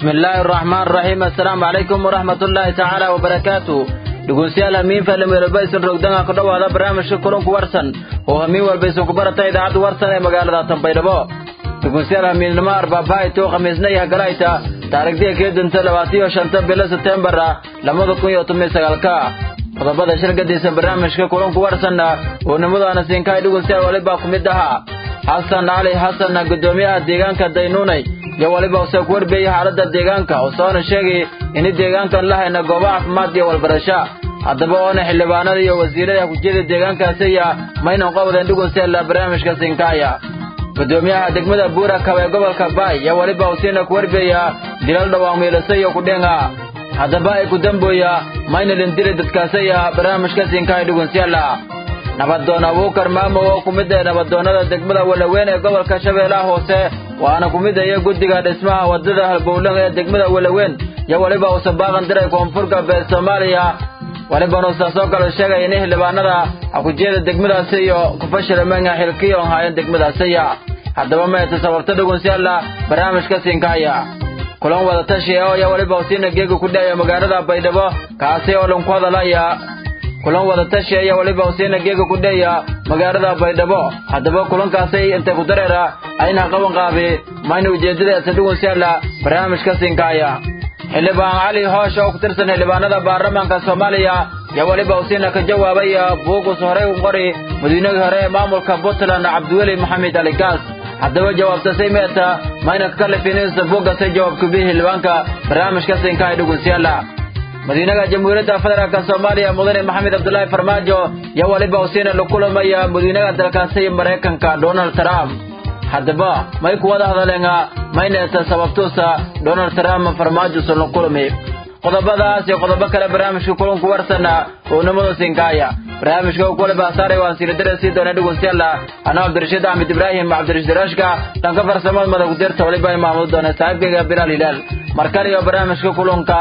bismi illaahi araxmaan araxiim assalaamu calaykum waraxmatullaahi tacaala wabarakaatu dhegeystayaal hamiin fadhimeelba isin rogdanga ku dhowaada barnaamijka kulanku warsan oo hamiin walba isin ku barata idaacadda warsan ee magaalada tanbaydhabo dhegeystayaal hamiinnimo arbaabaayto khamiisna iyo hagalayta taarikhdiga keedanta labaatiyo shanta bilo seteembara labada kun iyo toban sagaalka qodobada shirgadiisa barnaamijka kulanku warsanna oo nimadaana siinkahay dhegeystayaal walibaa ku mid ahaa xasan cali xasan guddoomiyaha deegaanka daynuunay iyo waliba use ku warbeeyey xaaladda deegaanka oo soona sheegay ini deegaankan la hayna goobo caafimaad iyo walbarasho haddaba oona xildhibaanada iyo wasiirada hukujiyada deegaankaasiya maynan qabadeen dhugunseela barnaamijka sinkaaya guddoomiyaha degmada buura kaba ee gobolka baay iyo waliba usiina ku warbeeya dilal dhawaan miilasa iyo kudhenga haddaba ay ku dambooya maynalin dili dadkaasiya barnaamijka sinkaaya dhugunseela nabadoon abuukar maamo oo ku mid ah nabadoonnada degmada walaweyn ee gobolka shabeellaha hoose waana ku mid aya guddiga dhismaha waddada halbowlan ee degmada walaweyn iyo weliba uusa baaqan diray koonfur galbeed soomaaliya walibana uusa soo kale sheegay in xildhibaanada xakujiyada degmadaasi iyo kufashilameynga xilkiyo haayeen degmadaasiya haddaba meeta sababta dhugunsiyaala barnaamijka siinkaaya kulan wadatashi oo iyo weliba usiina geega ku dhacaya magaalada baydhabo kaasi oo dhan ku hadalaya kulan wadatashi ayaa weliba usiina geega ku dheeya magaalada baydhabo haddaba kulankaasi intay ku dareera ayna qaban qaabi mayna ujeeddadaasa dhugunsiyaala barnaamijka siinkaaya xildhibaan cali hoosh oo ku tirsan xildhibaanada baarlamaanka soomaaliya ayaa weliba usiina ka jawaabay buugus horey u qori madiinadii hore ee maamulka puntland cabdiweli maxamed ali gaas haddaba jawaabtasay meeta mayna ka kalifinisa buugasay jawaabkubihi xildhibaanka barnaamijka siinkaaya dhugunsiyaala madiinaha jamhuuriyadda federaalk soomaaliya mudane maxamed cabdulaahi farmaajo iyo weliba usiina la kulamaya madiinaha dalkaasi maraykanka donald trump haddaba may ku wada hadaleenga mayneeta sababtuusa donald trump farmaajosan la kulami qodobadaas iyo qodobo kale barnaamijka kulanku warsana oo nimadu sinkaaya barnaamijka kule baasaaray waan siinadare sii doona dhegeystayaal anaa cabdirashiid axmed ibraahim cabdirashiid rashka dhanka farsamada madax kudirta waliba ay maamudu doona saaxiibkayga bilaal hilaal markale iyo barnaamijka kulanka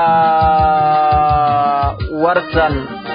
warsan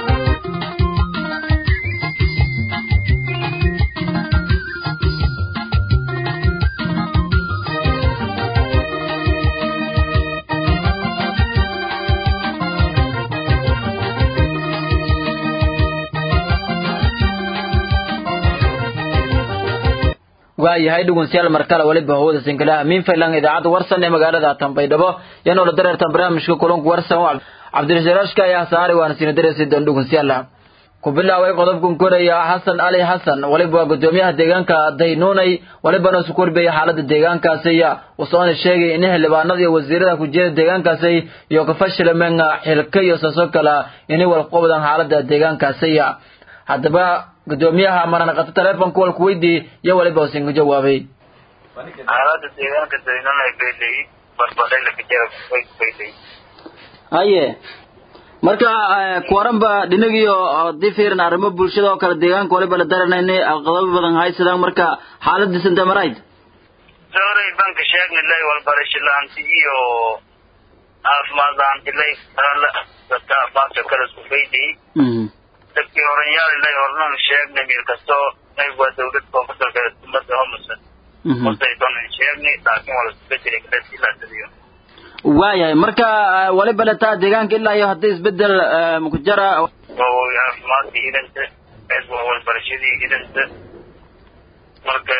waayahay dhegeystayaal markale waliba hawada sinkalaha miin faylan idaacadda warsan ee magaalada tanbaydhabo yanoo la dareertan barnaamijka kulanku warsan cabdirashiirashka ayaa saaray waana siina dareersi doon dhegeystayaal ku bilaaway qodobkan koraya xasan cali xasan waliba waa guddoomiyaha deegaanka daynuunay walibana isu korbeeyay xaaladda deegaankaasiya usoona sheegay in xildhibaanada iyo wasiirada kujiyada deegaankaasi iyo kafashilameena xilka iyo saasoo kala inay walqobdaan xaaladda deegaankaasiya haddaba guddoomiyaha maranaqato telefonka walku weydii iyo waliba usin ku jawaabay xaalada deegaanka daynunay bayley barbadhaylakajabayley haye marka kuwaranba dhinagiyo hadii fiiran arrimo bulshada oo kale deegaanka waliba la daranayna qodobo badan haysadaan marka xaaladiisa intee marayd sooray banka sheegna lay walbarasho la-aanti iyo caafimaad la-aanti lay dadka caafimaadka kale isku baydey dadkii horanyaal lay hornan sheegnay meel kastoo nayg waa dawlad koonfurta umada homusan hortaydoon sheegnay laakiin waa lasku bedelay kadasilaasadiyo waayahay marka waliba letaa deegaanka ilaa iyo haddii isbedel makujara caafimaadkii hidanta waa walbarashadii hidanta marka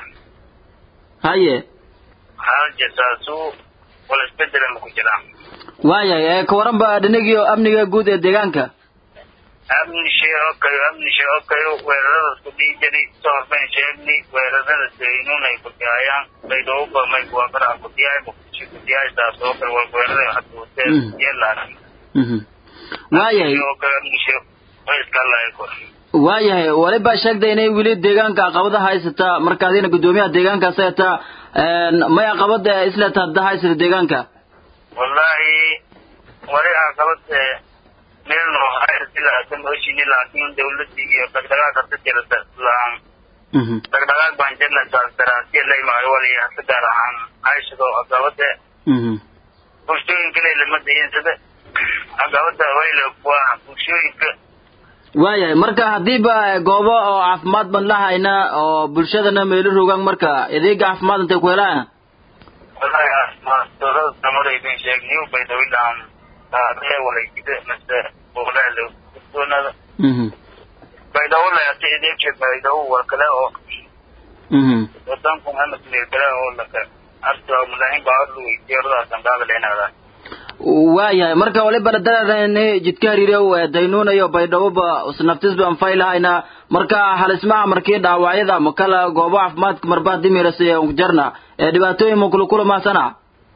haye xaaljasaasu wala isbedela maku jiraan waayahay kawaranba dhinagiyo amniga guud ee deegaanka amni shee okayo amni shee okayo weerarada isku dhihi jiray soo horbayn sheegnay weerarada daynunay kudiyayaan baydhowba may kuwakaraha kudiyaay muqdisho kudiyaay saas oo kale wal weerarada haduutee yeelaan waayahay oo kale amni shee way iska laayko waayahay waliba sheegtay inay weli deegaanka caqabada haysata marka adina guddoomiyaha deegaankaas hayata may caqabada isleta hadda haysata deegaanka wallahi wali caqabad meel noo haysilaasan oshini laakiin dawladii iyo dhaqdhaqaaq hasa jirata laan dhaqdhaqaaq baan jirna saasdaraasiya laymahay wali hasa gaar ahaan hayshado caqabada bulshooyinka lay lama dayinsada caqabada wayla waa bulshooyinka waayahay marka haddiiba goobo oo caafimaad ban la hayna oo bulshadana meelo rogaan marka adeega caafimaad intay ku helaan wallahi maastorada samareydin sheegniyu baydhawilaan taaree walaygide mase boolaalo guddoonada baydhawo layata ideebshe baydhawo war kale oo wadanku amasmir kale oo laka arta mulahin baarlu weydiyoradaas andaada leenaada waayahay marka waliba dadarani jidka hariirow daynuunayo baydhawoba naftisba anfay lahayna marka halismaha markii dhaawacyada makala goobo caafimaadka marba dimirasiya jarna ee dhibaatooyin makulukula maasana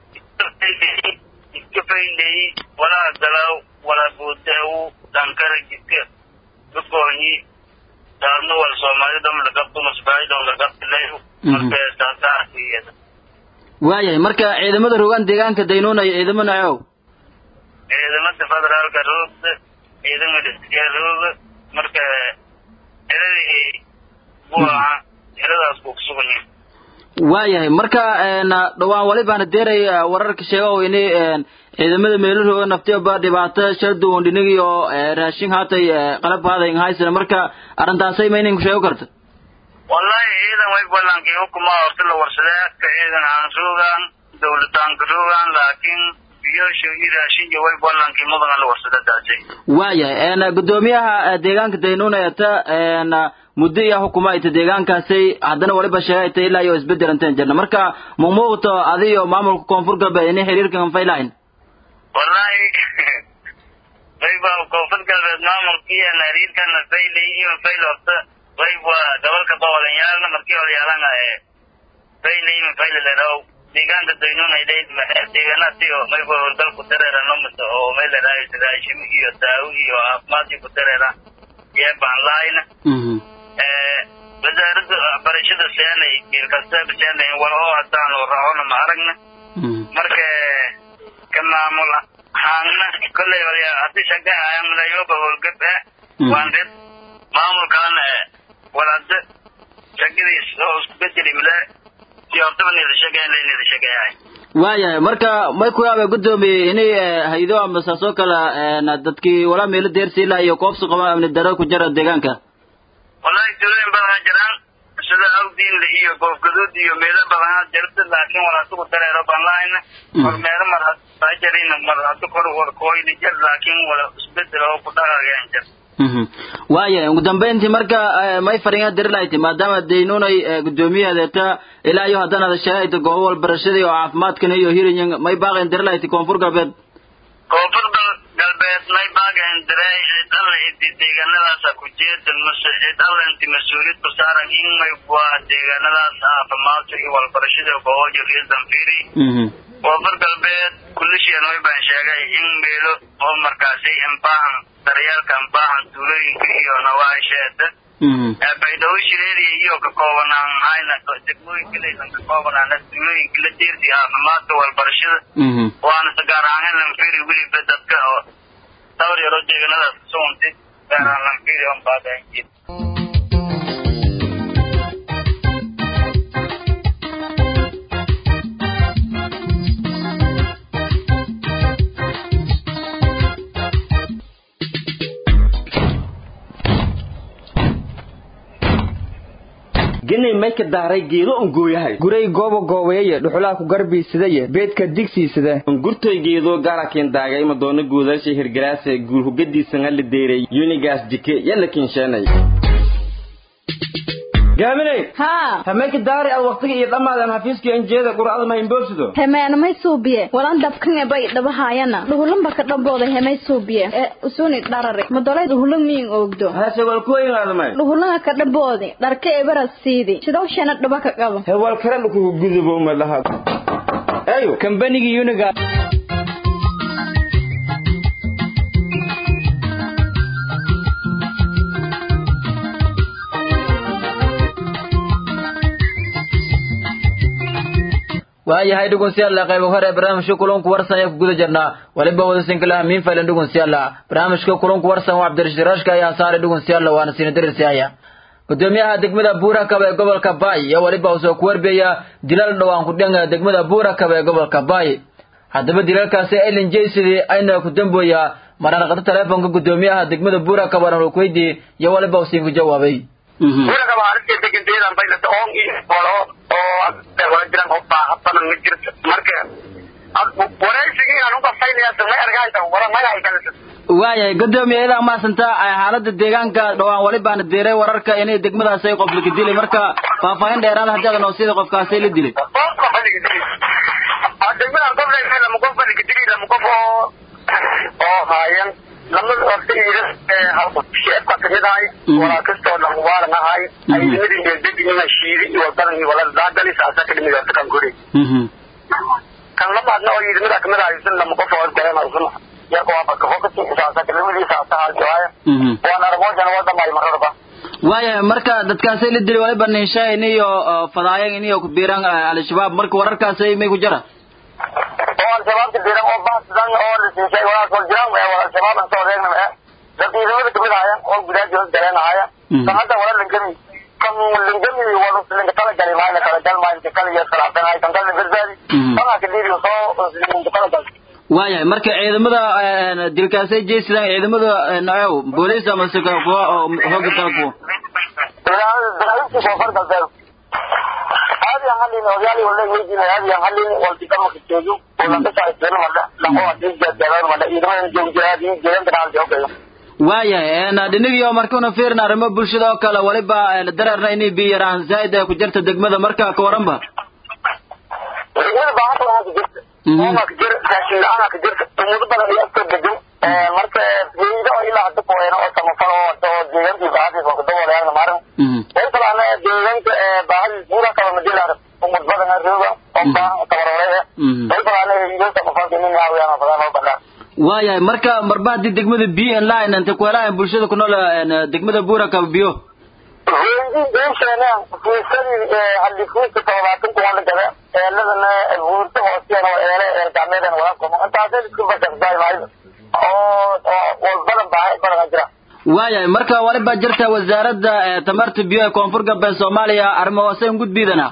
jidka fayley walaa dalaw walaa boodaw dankara jidka dugoonyi taarno wal soomaalidam lagabto masbaahidam lagabtilayo marka saasaasiyada waayahay marka ciidamada rogaan deegaanka daynuunayo ciidamo nacow ciidamada federaalka roogda ciidamada istiyaa rooga marka ciladii buu ahaa ciladaas buu kusuganyahay waayahay marka dhawaan walibaana deeray wararka sheega oo ini ciidamada meelahooga naftiyoba dhibaato shalduwan dhinigi oo raashin haatay qalab haaday haysana marka arrintaasay ma inin sheego karta wallahi ciidan way ballankii hukuma horta la warsadee ka ciidan aan roogaan dawladaanka roogaan laakiin biyosho iyo raashinka way ballankii mudan la warsada taasay waayahay gudoomiyaha deegaanka daynuuna eta muddo iyo hukuma ayta deegaankaasay haddana waliba sheegay ta ilaa iyo isbedelanteen jirna marka mumuuqto adi iyo maamulka koonfur galbeed inay xiriirkan anfaylahayn wallahi wayba koonfur galbeed maamulkii xiriirkana faylay iyo fayl horta wayba gobolka boqolayaalna markii horyaalana faylay fayl leedaw deegaanka daynuuna idayd deegaanaasi oo mayba howlgal ku dareera nomisa oo may leedahay raashim iyo daawo iyo caafimaadkii ku dareera yee baan lahayna wasaaradda waxbarashada seenay kiilkastaba seenay wal oo hadaanu raacona ma aragna marka ka maamul ahaanna kolley horya haddii shaga aamulayoba howlgab ah waan dad maamulkaana wal hadda shagadiis oo isku bedeli mile si hortaba nida shagayn la nida shagayahay waayahay marka may ku yaaba guddoomiye inay haydo ama saasoo kale dadkii walaa meelo deersiila iyo koobsi qaba amni daro ku jira deegaanka wallahi tulooyin badanaa jiraan sida awdiinle iyo goofgaduud iyo meelo badanaa jirta laakiin wal hasugu dareero baan lahayna hormeero mar hajarin mar hadu kor warkooyni jir laakiin wala isbedel oo ku dhaqaageen jir waayahay ugu dambeyntii marka may fariinga diri lahayti maadaama daynuunay guddoomiyahadeeta ilaa iyo haddana ada sheegayta goobo walbarashadii oo caafimaadkan iyo hirinyin may baaqayn diri lahayti koonfur galbeed koonfur galbeed may baaqayn diray cid alla idi deegaanadaasa ku jeedan mase cid alla inti mas-uuliyad ku saaran in may waa deegaanadaas caafimaadka iyo walbarashada goobojo reesan firi koonfur galbeed kulishian way baan sheegay in meelo oo markaasi imbaahan daryaalka imbaahan tuulooyinka iyo nawaasheeda baydhawo shireeriya iyo ka koobanaan hayna degmooyinka laysan ka koobanaana tuulooyinka la deerti caafimaadka walbarashada waana se gaar ahaan lanfiri weliba dadka oo dhawr yaroo deegaanadaas kasuguntay gaar ahaan lanfiri on baadaanjid genay may ka daaray geedo un gooyahay guray gooba goobayaya dhuxulaha ku garbiisadaye beedka digsiisada ungurtoy geedo gaarakin daagay madoona guudasha hirgaraase guulhugadiisanga la deeray yunigaas jike yalla kinsheenay gaaminay haa hameenka daari ad waqtiga iyo dhammaadan xafiiskii anjeeda qur'ada ma imboobsido hemeenamay suubiye walan dabkan bay dhabahaayana dhuhulanba ka dhambooda hemay suubiye ee usuni dharare madolay dhuhulan miyin oogdo hase walkuwayngaadamay dhuhulanga ka dhamboodi dharka ebaras siidi sidawshana dhaba ka qabo hewal kare dhukugu gudubo ma laha ayo kambanigii uniga waayahay dhegeystayaal qaybo hore barnaamijka kulanku warsan ayaa ku guda jirnaa waliba wadasinkalaha miin faylan dhegeystayaal barnaamijka kulanku warsan waa cabdirashiid rashka ayaa saaray dhegeystayaal waana siina dirisiaya gudoomiyaha degmada buurakab ee gobolka baay iyo waliba uu soo ku warbiyaya dilal dhowaan ku dhan degmada buurakab ee gobolka baay haddaba dilalkaasi elin jaysidii ayna ku dambooya mararqada teleefonka gudoomiyaha degmada buurakab waana uu ku weydiiyey iyo waliba uu siin ku jawaabay buurakab arrinta deganteedan baylata oon iyo walo oo wala jiran oo baaha badan ma jirto marka waraysigii aan u qafaynaya samay argayta wara magaca kale waayahay gudoomiye idaa maasanta xaalada deegaanka dhawaan wali baana diiray wararka inay degmadaas ay qof laka dilay marka faahfaahin dheeraada haddaad noo sida qofkaasay la dilay degmadan qof la lama qof baa laka dilay lama qof oo oo haayan lamada ortayda halku sheebka kamid ahay walaa kastoo dhan waalan ahay ay nimadii meeldejinina shiidi iyo wadadan iyo walada daadali saasa ka dhimid orta kan kuri kan labaadna oo yidimada kamid ahay isin lama qof oo garan isin yarko waa baka fokasi saasa kalimadiisa sahalki waaya waan armoojana wadamay mararba waayahay marka dadkaasay la dilay waliba ninshaa iniyo fadaayan iniyo ku biiran al-shabaab marka wararkaasay may ku jira oo al-shabaabka diran oo baasidan oo la siisay walaas wal jiraan ee wal al-shabaab aan soo reegna ee dadkii idamada kamid ahaayeen oo gudaaji hoos galeen ahaaya kan hadda wala lingami kan lingami wala linga tala gali maayna kala gal maayna kala iyo salaadanahay kan kala badbaadi kana ka diiri soo linga tala gal waayahay marka ciidamada dilkaasay jeesidaan ciidamada nacew booliis ama se kuwa oo hooga kala kuwa dalaaliintii koonfur galbeed هذه هالين ويالي ولا يجينا هذه هالين والتقام كتيجو ولا بس عايزين ولا لا هو دي جدار ولا إذا ما يجون جرادي جيران تنال جو كذا waayahay dhinigii markuuna fiirna arrimo bulshada oo kale waliba dararna inay biyaraan zaaid ku jirta degmada marka ka waranba degmada baaxad waxaa ku jirta ooma ka jir raashin la-aan ka jirta umudo badan iyo afka degan marka geedo oo ilaa hadda kuweena oo samafal oo oo deegaankii baahadiisa oo kadaboolayaana maaran way kalaana deegaanka baahadiis buura kaba madilaar umud badan rooga oo baahan tabarore way kalaana iyo samafalka nin yaawiyaan badan oo badan waayahay marka marba haddii degmada biyo en line inta kuhelahan bulshada ku nool degmada buura kaba biyo geesheena fiisadii halifuuska todobaatan kuwan la gada eeladana buurta hoosteena oo eele eel gacmeedan wala qomo intaasay isku basasbaay maayo oo oo badan baa badan jira waayahay marka waliba jirta wasaaradda tamarta biyo ee koonfur galbeed soomaaliya arrimo hoose un gudbiidana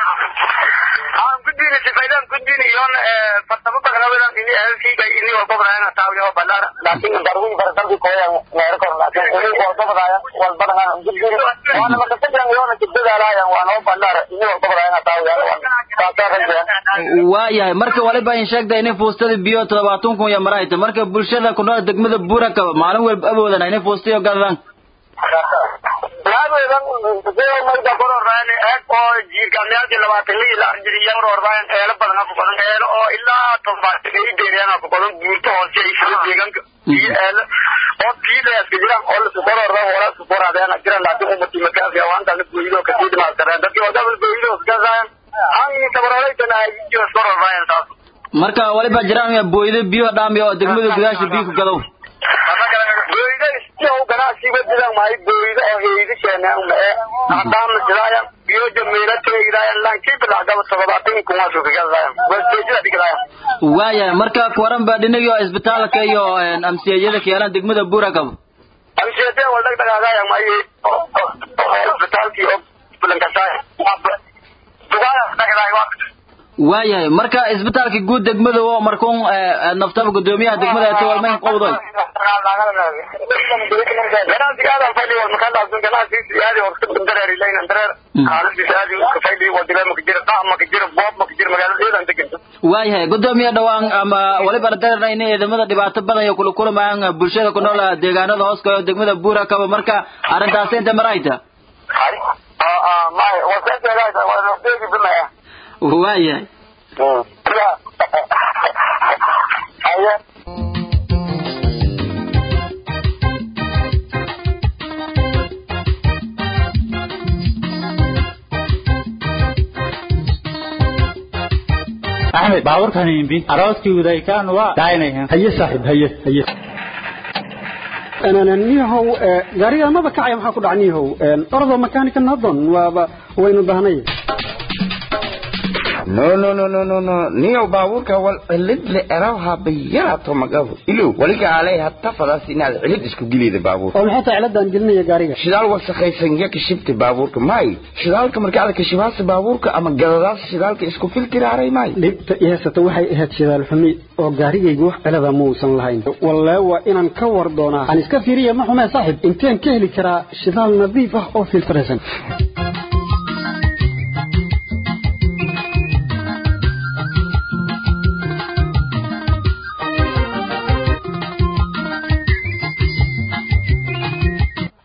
aan gudbina sifaydan gudbina iyon farsamo bagnawedan ini elkiga ini walbabadayan taawiyo balar laakin darwi baradalki koyan meero kor laakin ini walbabadayan walbadayan gudbina waana makasajan iyona kibdadaalayan waan oo balar ini walbabadayan taawiyo saasaaran waayahay marka waliba in sheegta inay fuustada biyo todobaatan kun iyo marayta marka bulshada ku nool degmada buuraka maalin walba awoodan inay fuustayo gadadaan laabeedan mayda kororaan eeg oo jiirgaamyaalkii labaatan lii la arjiriyan rorbayan eelo badan ku qodan eelo oo ilaa todobaatan ay beeriyaan ku qodan buurta hoose ay sida deegaanka iyo eelo oo kiidayaska jiraan oo la sukororda wala sukoradeen jiraan laakiin umati makaasi awaanta la gooyido ka sii dhimaastareen dadkii oo dabal gooyido iskasayan aan tabaroleytana ay iyo kororbayan taas marka waliba jiraan booydo biyo dhaami oo degmada gudaasha biyo ku gadow booyda istiyo ganacsiga dilan mahay booyda oo heeydi keenaan mae haddaan sidaayan biyo jameela teegidaayan lankii bilacdaba todobaatan kun waa suukagadaayan wasjeejida dhigdaayan waayahay marka kuwaran ba dhinagii oo isbitaalka iyo amsiyajada keenan degmada buurakab amsiyadee wal dhagdhagaagaayan maye isbitaalkii oo bulankasaaya dugaaya dhagdaay waayahay marka isbitaalka guud degmada oo markuun naftaba gudoomiyaha degmada eto walmayn qowdoy waayahay gudoomiya dhawaan ama waliba darana inay ciidamada dhibaato badan iyo kula kulmayaan bulshada ku nool deegaanada hooska oo degmada buura kaba marka arrintaasi inta marayta waayahay axmed baaburkan imbi arooskii udaykaan waa daaynayan haye saaxiib haye haye niyahow gaariga maba kacaya maxaa ku dhaca niyahow orodoo makaanika nadon waaba waynu dahnay no no no no no no niyow baabuurka wal cilid le erawha bayarato magabu ilow waliga alay hatta fadaas inaad cilid isku gelida baabuurka oo maxay tahay ciladaan gelinaya gaariga shidaal wasakhaysan ya kashibta baabuurka may shidaalka marka aad kashibaasa baabuurka ama gadadaas shidaalka isku filtiraaray may dhibta i haysata waxay ahayd shidaal xumi oo gaarigaygu wax cilada ma uusan lahayn wallee waa inaan ka war doonaa aan iska fiiriya ma xumee saaxiib inteen ka heli karaa shidaal nadiif ah oo filtiraysan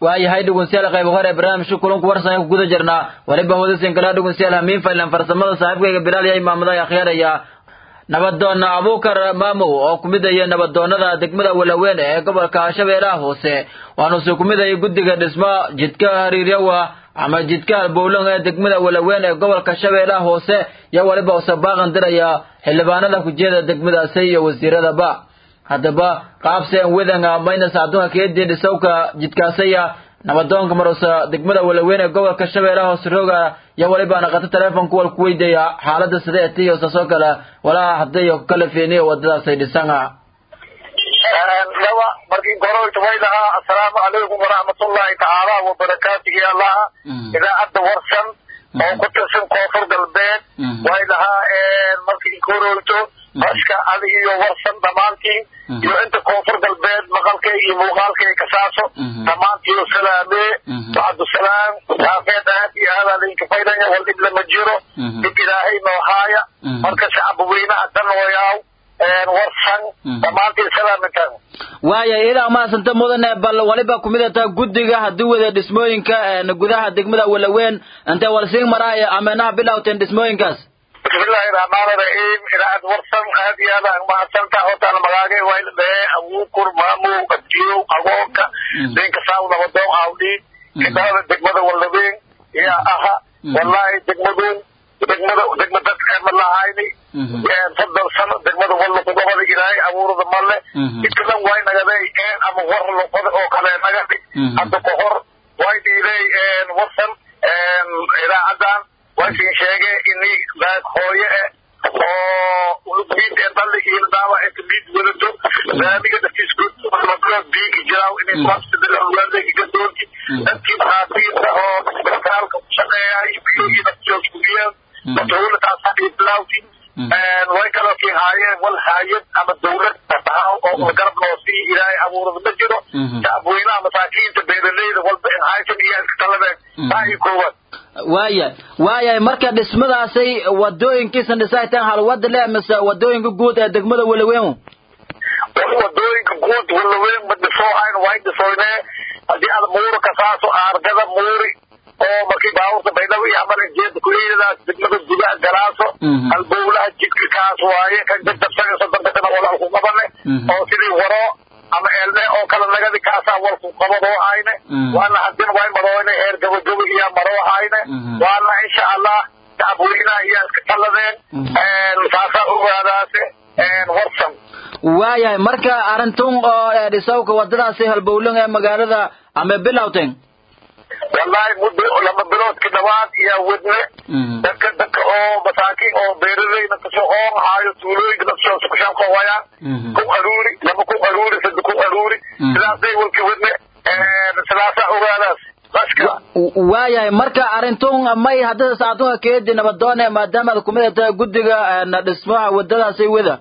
waayahay dhegeystayaal qayb hore ee barnaamijka kulanku warsan ku guda jirnaa waliba hoodasin kala dhegeystayaal hamiin faylan farsamada saaxiibkayga bilaal yahay maamada akhyaaraya nabadoonna abuukar maamow oo ku midaya nabadoonnada degmada walaweyn ee gobolka shabeellaha hoose waanuuse ku midaya guddiga dhismo jidka hariiryawa ama jidka halbowlan ee degmada walaweyn ee gobolka shabeellaha hoose iyo waliba use baaqan diraya xildhibaanada kujeeda degmadaasi iyo wasiiradaba haddaba qaabseen wedanga maynas adduunka keedii dhisowka jidkaasaya nabadoonka marusa degmada walaweyn ee gobolka shabeellaha hoose rooga iyo waliba naqato teleefonka wal ku weydiaya xaalada sidee tiyo saasoo kale walaa hadayo kala feeniyo wadadaasay dhisanga laba markii goroyta way lahaa assalaamu calaykum waraxmatullaahi tacaala wabarakaatuhu ya allaha idaacadda warsan oo ku tirsan koonfur galbeed way lahaa markii goroyto bashka adi iyo warsan dhammaantiin iyo inta koonfur galbeed maqalkay iyo muuqaalkay kasaaso dhammaantiyo salaamee bacdusalaam saafeed aad iyo aad adinka faydanya wal dhib lama jiro dhib ilaahay noo haaya marka shacab weynaha dhan wayaaw warsan dhammaantiin salaamintaan waaya idaa maasanta mudane bal waliba kumidata guddiga haddii wada dhismooyinka gudaha degmada walaweyn intay walsiin maraaya ameenaha bilowteen dhismooyinkaas bismillahi raxmaani raxiim idaacad warsan aad iyo aad aan mahadsantaa hortaan magaagay wayla dhahee abuukur maamow abdiyow agoonka ninka saaw nabadoon awdhiin kidalada degmada walaweyn yaa aha wallaahi degmaduun degmada degma dadka ma lahayni soddon sano degmada walla kugabada ilaahay abuurada male intadan way nagaday een ama war luqada oo kale nagadi hadda ka hor way dhiilay warsan idaacadan wasin sheege ini baag hooye eh oo ulugmiid ee dalli iyo daawa inta miid wadato laamiga dhaftiiskuud biigi jiraaw inay kuwaasadalalwaadegi gadoonki dadkii maxaabiista oo isbitaalka ku shaqeeyahay biyo iyo naftiyooskuliyeen dawla taasaa iblawti way kaloo kii haayeen wal haayad ama dawlad tahaw oo garab loo sii ilaahay abuurada ma jiro shacabweynaha masaakiinta beeraleyda walba in haysan iyo iska taladeen taa iyo koowaad waaya waayahay marka dhismadaasay wadooyinkiisan dhisaytaan halwada le mise wadooyinka guud ee degmada walaweyn wali wadooyinka guud walaweyn ma dhisoohayn way dhisoynee haddii aad muuri kasaaso aargada muuri oo markii baabuurta baydhabo iyo amar jeeda kuleydadaas degmada gudaha galaaso halbowlaha jidka kaas waaye kan jajabsaga sodonkasana walaal ku qabane oo sidii waro ama eelne oo kala nagadi kaasaa walku qabadoo hayne waana hadin way marooyne heer gabagaba iyaa maroo hayne waana insha allah shacabweynaha iyaa iska taladeen saasaa ogaadaase warsan waayahay marka arintun oo dhisawka wadadaasi halbowlan ee magaalada ama bilowten wallaahi muddo lama biloodki dhawaad iyaa wadne dadka dadka oo masaakiin oo beeraleyda kasoo oon haayo tuulooyinka dadkoo sukushaanko wayaan ku aruuri lama ku aruuri sada ku aruuri sidaasay walki wadne sidaasaa ogaadaas bashka waayahay marka arintun may haddada saacadunka keedi nabadoone maadaama ad kumid tahay guddiga dhismaha wadadaasi wada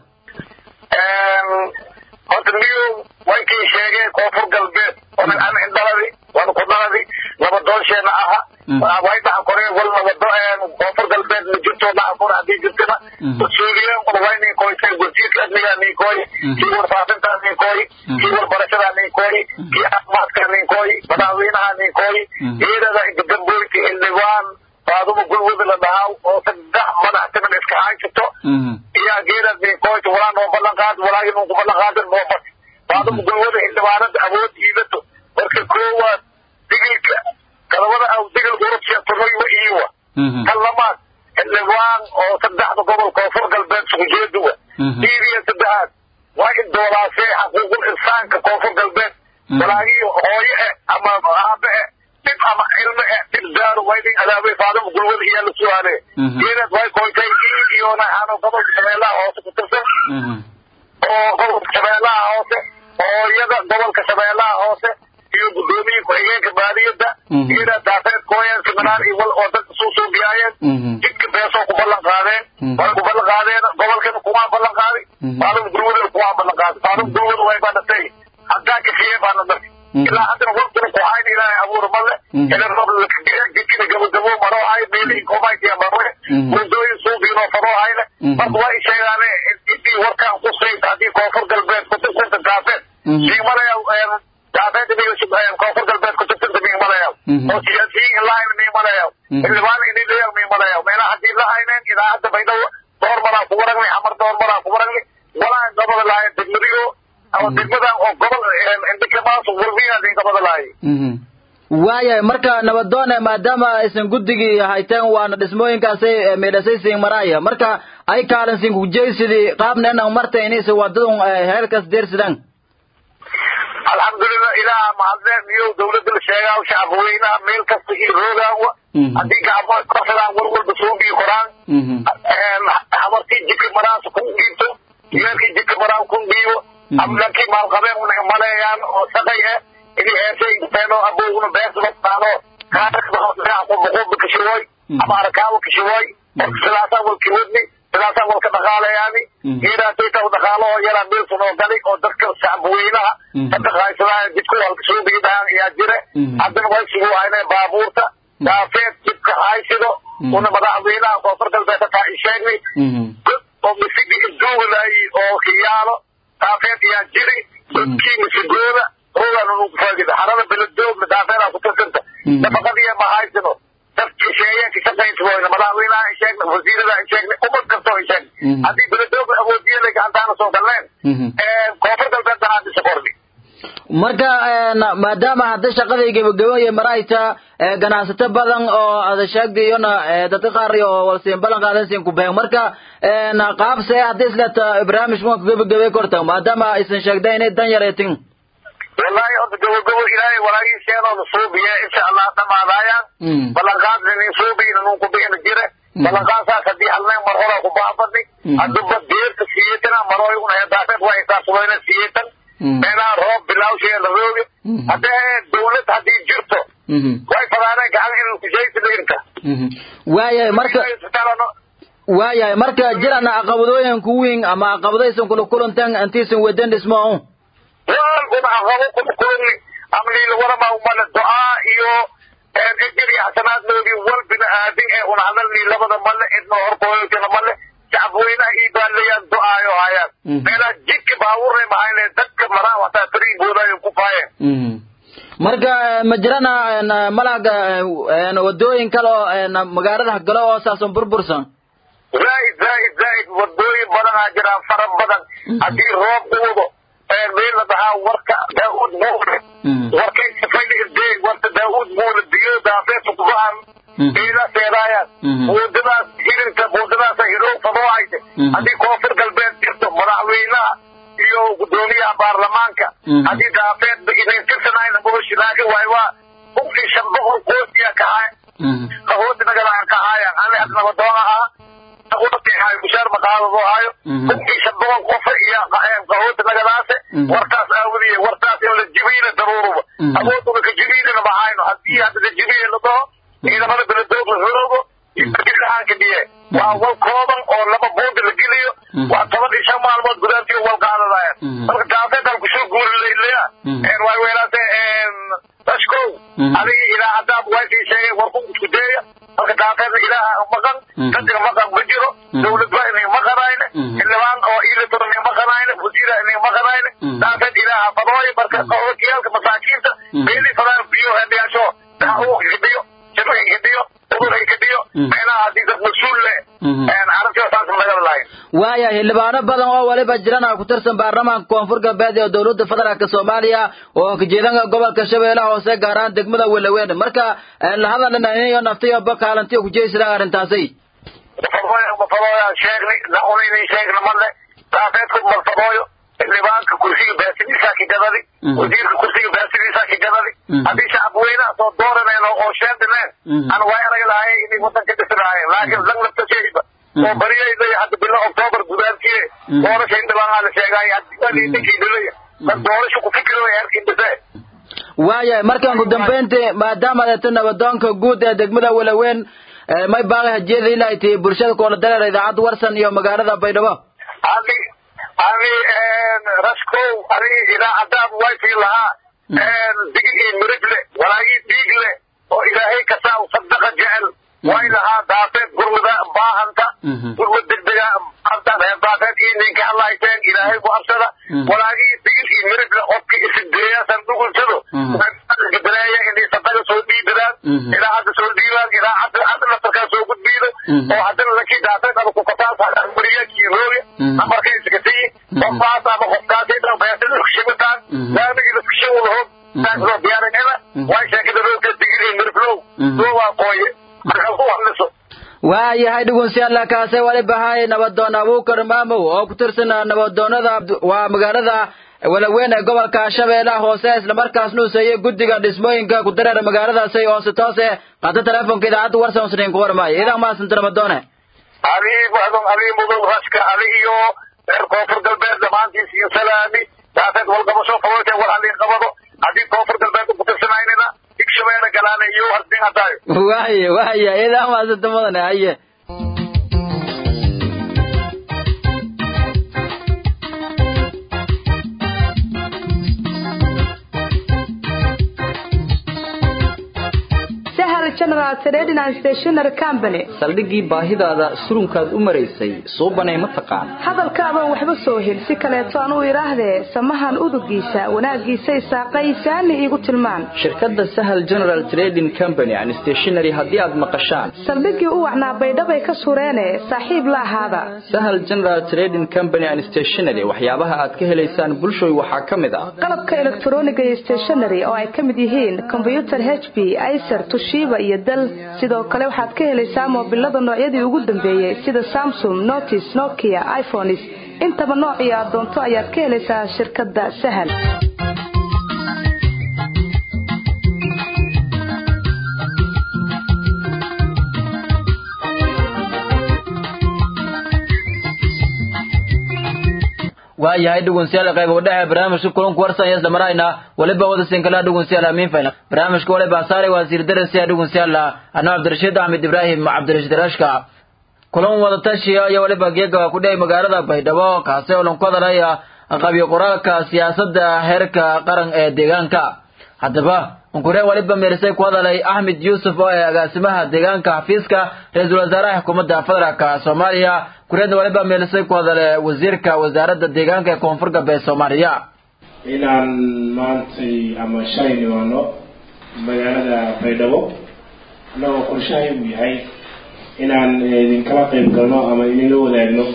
horta niyo way kii sheegeen koonfur galbeed onan an indhaladi wana ku dhaladi nabadoonsheena aha way dhaxa koree wal nabado koonfur galbeed ma jirto dhaxa kore haddii jirtana mas-uuliyeen un way nin koytay wasiirka amnigaa nin kooy kii warfaafintaa nin kooy kii warbarashadaa nin kooy kii caafimaadka nin kooy madaxweynaha nin kooy iyadada gabooyti xildhibaan faaduma gulwada la dhahaa oo saddex madax timan iska haysato iyaa geedaad nin kooyta walaa noo ballan qaad walaa inuu ku ballan qaadin noo bas faaduma gulwada xildhibaanada awood iidato marka koowaad digilka kadabada aw digil urubsiya tunoywa iiwa kan lamaad xildhibaan oo saddexda gobol koonfur galbeed sukujeeduwa diidiya saddexaad waa in doolaasee xaquuqul insaanka koonfur galbeed walaagiyo hooye eh ama aabe eh dhib ama ilme eh dhib daaro way nin adaabay faadama gulwada iyaa la su'aale geedaad way koytay iid iyo naxaano gobolka shabeellaha hoose ku tirsan oo gobolka shabeellaha hoose hooyada gobolka shabeellaha hoose iyo guddoomiye ku-xigeenka baadiyada geedaa daafeed kooyeen siminaar iyo wal oo dadka suu suubiyaayeen jidka beesoo ku ballan qaadeen way ku ballan qaadeen gobolkana kumaa ballan qaadi faadama gulwadana kumaa ballan qaadi faadama gulwada way baa dhatay haddaa kafiyey baana marka ilaa haddana waqtina ku hayn ilaahay abuur male ila rob jidkina gabagabo maroo hay meelihii komaytiya marwe muddooyin suuqiinoo faroo hayne marka waa isheegaane intii warkaan ku sayta haddii koonfur galbeed ku tirsanta daafeed siimalaya daafeed iniga koonfur galbeed ku tirsanta oo siyaasiyiin ilaahayna miimalayaw xildhibaan inilayaw miimalayaw meelaha haddii la hayneen idaacadda baydhabo door maraa ku waragnay xamar door maraa ku waragnay walaan gabada lahayn degmadigo ama degmadan oo gobol indhikamaas warbiyaas in gabada lahay waayahay marka nabadoone maadaama aysan guddigii hayteen waana dhismooyinkaasay meedhasay siin maraaya marka ay kaalin siin kujeysidii qaabna inaan marta inaysa wadadun heelkas deersidaan alxamdulilah ilaah mahadleen iyo dawladda la sheegaa shacabweynaha meel kasta iyo roogaawa haddii gacmo korsadaan war walba soo bii koraan hamartii jika maraas kun dhiibto yeelkii jika maraan kun dhiibo amlakii maalqabeen una maleeyaan oo shaqay eh ini heesay teeno abowguna beesbataano kaaqoboqoba kashiwoy ama arakaabo kashiwoy sidaasaa walki wadni sidaasaa walka dhaqaalayaani geedaasayta dhaqaalahoo yaraa meelsan oo gali oo dadka shacabweynaha dadka haysadaan jidku halka soo biidhaan ayaa jire haddana way sugu hayne baabuurta daafeed jidka haysido una madaxweynaha koonfur galbeed taa isheegni oo misigi isduugalay oo kiyaalo daafeed ayaa jiri dadkii misigooda hoogaana nugu faagida harada beledoogna daafeedaa ku tirsanta nafaqadiya ma haysino dadkii sheeyeenka shaqayntigoyna madaxweynaha in sheegna wasiirada in sheegna ummad kastoo in sheegna haddii beledoogna awoodiyada gacantaana soo galneen koonfur galbeed danaadisa kordhi marka maadaama hadda shaqadii gebagabooye marayta ganacsato badan oo ada sheegday iyona dadka qaar oo walsiin balan qaadan siin ku been marka qaabse hadda isleta barnaamij ma gebagabay korta maadaama aysan sheegday inay dan yareetin wallahi horta gabagabo ilaahay walaagiiseenooda suubiya insha allah dhamaadaayaan ballanqaadna nin suubiyna nun ku bixina jire ballanqaadsaas haddii halneen mar horaa ku baafadni hadduba deerta siyeetana marooy una hedaafeed waa isaasubayna siyeetan meelaha roob bilawsheeda rooge haddee dawlad haddii jirto way fadaaneen gacan inuu kujaysa dhiginta waayahay marka waayahay marka jirana caqabadooyin ku weyn ama caqabadaysan kula kulantan intiisan wadan dhismo walkuna aqabo kuma kulani amliila warama umale ducaa iyo ejir iyo xasanaadnoodii wal bini aadin ee una hadalnii labada male idna horkooyotana male shacabweynaha ii baaleeyaan ducaayo hayaan meelaha jidka baabuurnay mahayne dadka maraan wataa fariigoodayo ku faayeen marka ma jirana malaga wadooyin kale oo magaalada galo oo saasan burbursan zaaid zaaid zaaid wadooyin badanaa jiraan fara badan haddii roob u wado meel la dhahaa warka daauud muule warkay sifayde warka daauud muule biyo daafeefa kubahan meela seedaayaan buudadaas hirinta buudadaasa hidhow fadoo hayse haddii koonfur galbeed jirto madaxweynaha iyo gudoomiyaha baarlamaanka haddii daafeed inayn tirsanayna mooshi laakiin waay waa bugtii shan boqol qoosiya kahay qahooti nagalaan kahaayaan ani had nabadoon ahaa qahooti mushaar maqaadado hayo bugtii shan boqol qofa iyo qahooti nagadaase wartaas aawadiye wartaas in la jibiina daruuruba awooduna ka jibiinina mahayno haddii hadda la jibiina la dhaho ciidamada beledoog la xoroobo ilahaanka dhiye waa wal kooban oo laba buunda la geliyo waa toban iyo shan maalmood gudaantiyo wal qaadadayan marka daafeedan kusoo guurilaylaya waay weelaase dashkow adigi ilaa haddaad waakii sheegay warku isku deeya marka daafeedna ilaaha maqan dadka maqan ma jiro dawladba inay maqanayne xildhibaan oo iilatoro inay maqanayne wasiira inay maqanayne daafeed ilaaha fadooya marka wakiyaalka masaakiinta meelii fadaan biyo hedhiyaasho daa hidhiyo jiro hidhiyo udur hidhiyo meelaha haddii dad mas-uul leh arrintii saas nagala lahayn waaya xildhibaano badan oo waliba jirana ku tirsan baarlamaanka koonfur galbeed ee dowladda federaalk soomaaliya oo kajeedanka gobolka shabeellaha hoose gaar ahaan degmada welaweyn marka lahadalinayo naftiyo bakaalantiyo kujeysadaan arrintaasi mafadooyaan sheegnay naunaynan sheegna male daafeedku malfadooyo xildhibaanka kursiga baasimiisaa ka gadadi wasiirka kursiga baasimiisaa ka gadadi haddii shacabweynaha soo dooraneen oo sheendineen ana way arag lahaye inay wadanka dhisi lahayen laakiin lang laftasheeba oo bariyayday hadda bilo octoobar gudaantiye doorasha indhibaanaa la sheegaay ninkii dhilaya dad doorasha ku fikiro heerkii dhisee waayahay markaan ku dambayntii maadaama adeeto nabadoonka guud ee degmada welaweyn may baaqi hajiyada ilaa tii bulshada koola dareera idaacadda warsan iyo magaalada baydhabo ani ani raskow ani idaacadaad wayfii lahaa digir iyo mirib leh walaagii dhiig leh oo ilaahay kasaa sadaqa jecel way lahaa daafeed gurmada baahanta gurmad degdega daafeed iyo ninka hadlahayseen ilaahay ku absada walaagii digir iyo mirib leh qofka isideeya sandugulsado gadareeya inay sadaqa soo dhiibiraan ilaa hadda soo diiwaan ilaa hadda hadda nasarkaa soo gudbiido oo haddana lakii daatay ama kukataas bariyaadkii rooga amarkii iskasiyi qofkaas ama qofkaasi dhan beesada kushibataan laamigii laskushiwadaho saasoo diyaarinina waa sheekada roogka digiri mirflow soo waa qooye markaa ku hadliso waayahay dhugunsiyaalla kaase wali bahay nabadoon abuukar maamow oo ku tirsan nabadoonada waa magaalada walaweyn ee gobolka shabeellaha hoose islamarkaasna useeyey guddiga dhismooyinka ku dareera magaaladaasi oo si toose qaata teleefonka idaacadda warsan usniin ku warmaayo idan maasanta nabadoone adii muxdum adii mudug raska adi iyo reer koonfur galbeed dhammaantiis iyo salaami daafeed walqabasho qabote war halliin qabado haddii koonfur galbeed ku tirsanaynina higshabeelle galaale iyo hardin hadaayo waaye waaye idan maasanta mudane haye general trading and stationery company saldhiggii baahidaada surunkaad u maraysay suubanay ma taqaan hadalkaaban waxba soo hel si kaleeto aan u idhaahdee samahan udugiisa wanaaggiisay saaqaysaani iigu tilmaan shirkadda sahal general trading company and stationery haddii aad maqashaan saldhiggii u wacnaa baydhabay ka sureene saaxiib la ahaada sahal general trading company and stationery waxyaabaha aad ka helaysaan bulshoy waxaa ka mid ah qalabka elektroniga iyo stationery oo ay ka mid yihiin kombyutar h b icer tushiba iyo dal sidoo kale waxaad ka helaysaa moobilada noocyadii ugu dambeeyey sida samsung notis nokia iphones intaba noocii aad doonto ayaad ka helaysaa shirkadda sahal waayahay dhugunsiyaal qayb udhexe barnaamijka kulanku warsan iyo islamaraayna waliba wada sinkalaha dhugunsiyaal amiin fayna barnaamijka waliba saaray wasiir darasiya dhugunsiyaal ano cabdirashiid axmed ibraahim cabdirashiid rashka kulan wada tashiya iyo waliba geega ku dheh magaalada baydhabo kaasi oo lanku hadalaya qabyo qoraalka siyaasadda heerka qaran ee deegaanka haddaba unkure waliba meerisay ku hadalay axmed yuusuf oo ee agaasimaha deegaanka xafiiska ra-iisul wasaaraha xukuumadda federaalka soomaaliya kureedna waliba meelisay ku hadale wasiirka wasaaradda deegaanka ee koonfur galbeed soomaaliya inaan maantay ama shalay nimaano magaalada baydhabo annagoo qorshahay uu yahay inaan idinkala qayb galno ama idinla wadaagno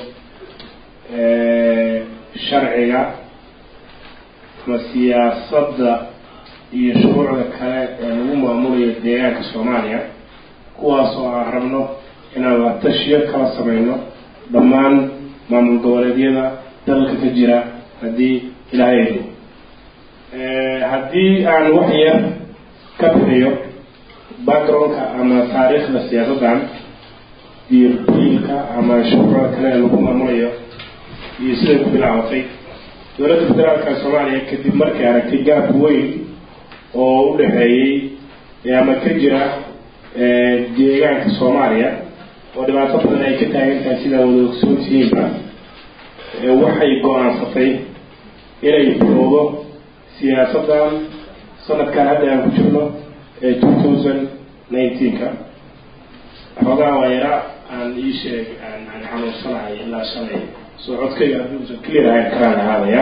sharciga ama siyaasadda iyo shuruucda kale ee lagu maamulayo deegaanka soomaaliya kuwaas oo aan rabno inaan la tashiyo kala sameyno dhammaan maamul goboleedyada dalka ka jira haddii ilaahay edo haddii aan wax yar ka bixiyo backgroundka ama taariikhda siyaasaddan iyo biilka ama shuruucda kale ee lagu maamulayo iyo siday ku bilaabatay dowladda federaalka soomaaliya kadib markay aragtay gaab weyn oo u dhexeeyey ama ka jira deegaanka soomaaliya oo dhibaato badan ay ka taagan tahay sidaa wada ogsoontihiinba waxay go-aansatay inay bilowdo siyaasaddan sanadkan hadda aan ku jirno ee two thousand nineteenka xoogaa waa yara aan ii sheeg aan aan xanuunsanahay ilaa shalay soo codkayga haddii uusan clear ahayn karaan ahaadaya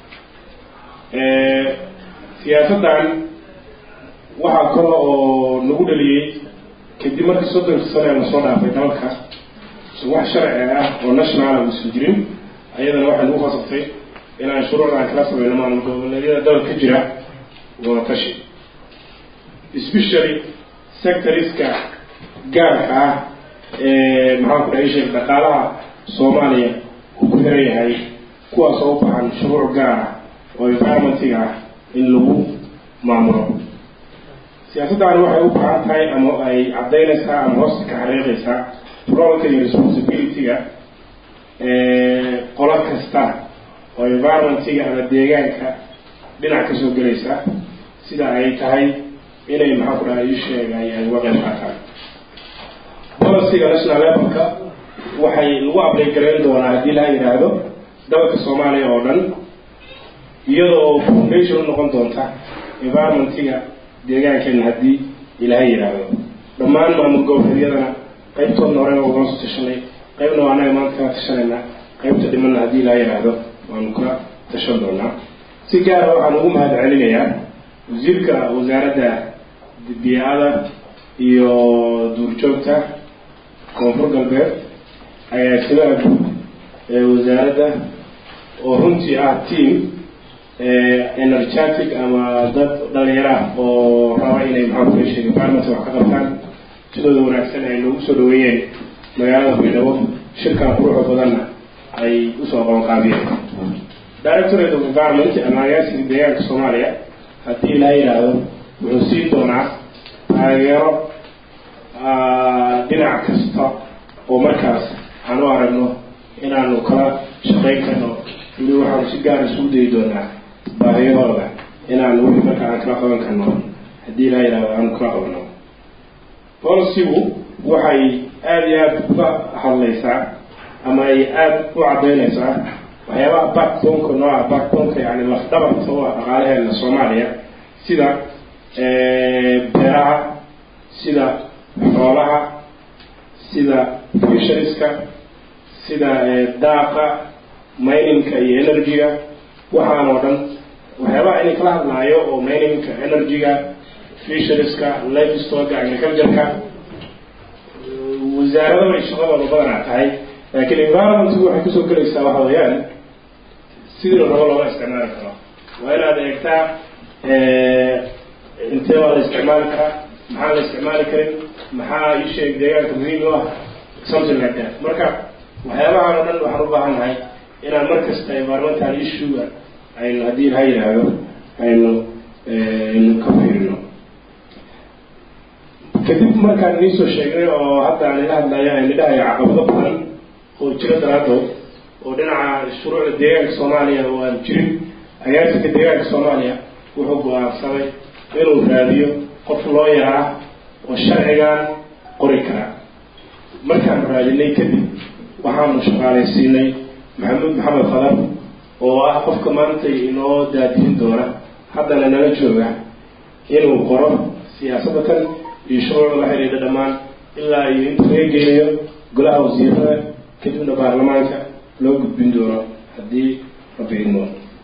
siyaasaddan waxaa kale oo nagu dhaliyey kadib markii soddonka sane ee lasoo dhaafay dalka wax sharci ah oo nationala uusan jirin ayadana waxay nagu khasabtay inaan shuruucdan kala sameyno maamul goboleedyada dalka ka jira wada tashi especially sectoriska gaarka ah ee maxaan ku dhahay sheeg dhaqaalaha soomaaliya uu ku xiran yahay kuwaas oo u baahan shuruuc gaar ah oo environmentiga ah in lagu maamulo siyaasaddan waxay u baahan tahay ama ay caddaynaysaa ama hoosta ka xariiqaysaa roolka iyo responsibilityga qolo kasta oo environmentiga ama deegaanka dhinac kasoo gelaysa sida ay tahay inay maxaan ku dhahay ii sheegay ay uga qayb qaataan policyga national levelka waxay lagu ablay garayn doonaa haddii laha yidhaahdo dalka soomaaliya oo dhan iyada oo foundation u noqon doonta environmentiga deegaankeena haddii ilaahay yidhaahdo dhammaan maamul goboleedyadana qaybtoodna horena ugala soo tashanay qaybna waa anaga maanta kala tashanayna qaybta dhimanna haddii ilaahay yidhaahdo waanu ka tashan doonaa si gaara waxaan ugu mahad celinayaa wasiirka wasaaradda biyaada iyo duurjoogta koonfur galbeed agaasimaha guud ee wasaaradda oo runtii ah team energetic ama dad dhalinyaro ah oo raba inay maxaa kula sheegay environment wax ka qabtaan sidooda wanaagsan ay noogu soo dhaweeyeen magaalada baydhabo shirkan quruxda badanna ay usoo qabanqaabiyeen directorate of environment ama agaasiga deegaanka soomaaliya haddii ilaa yidhaahdo wuxuu siin doonaa taageero dhinac kasta oo markaas aan u aragno inaanu kala shaqayn karno weli waxaanu si gaar isugu dayi doonaa baahiyahooda inaanu wixii marka aan kala qaban karno haddii ilaa yidhahdo aanu kala qabano policygu waxay aada iyo aada uga hadlaysaa ama ay aada u caddaynaysaa waxyaabaha backboneka nooca backboneka yani lafdhabarta u ah dhaqaalaheena soomaaliya sida beeraha sida xoolaha sida fishariska sida daaqa mininka iyo energy-ga waxaan oo dhan waxyaabaha inay kala hadlaayo oo mininka energy-ga fishariska livestoga agriculture-ka wasaarado bay shaqadooda badanaa tahay laakiin environmentgu waxay kusoo gelaysaa waxa weeyaan sidii la rabo looga isticmaali karo waa inaad eegtaa intee baa la isticmaali karaa maxaan la isticmaali karin maxaa isheeg deegaanka muhiim u ah something like that marka waxyaabahan oo dhan waxaan u baahannahay inaan mar kasta environmental issue-ga aynu haddii laha yidhaahdo aynu aynu ka fiirino kadib markaan iniisoo sheegnay oo hadda aan ila hadlayo aynu dhahayo caqabado badan oo jiro daraadood oo dhinaca shuruucda deegaanka soomaaliya oo aan jirin agaasika deegaanka soomaaliya wuxuu go-aansaday inuu raadiyo qof loo yaraa oo sharcigan qori kara markaan raadinay kadib waxaanu shaqaalaysiinay maxamuud maxamed khadar oo ah qofka maanta inoo daadihin doona haddana nala jooga inuu qoro siyaasadda tan iyo shuruucda la xidhiidha dhammaan ilaa iyo inta laga geynayo golaha wasiirada kadibna baarlamaanka loo gudbin doono haddii rabbi idmo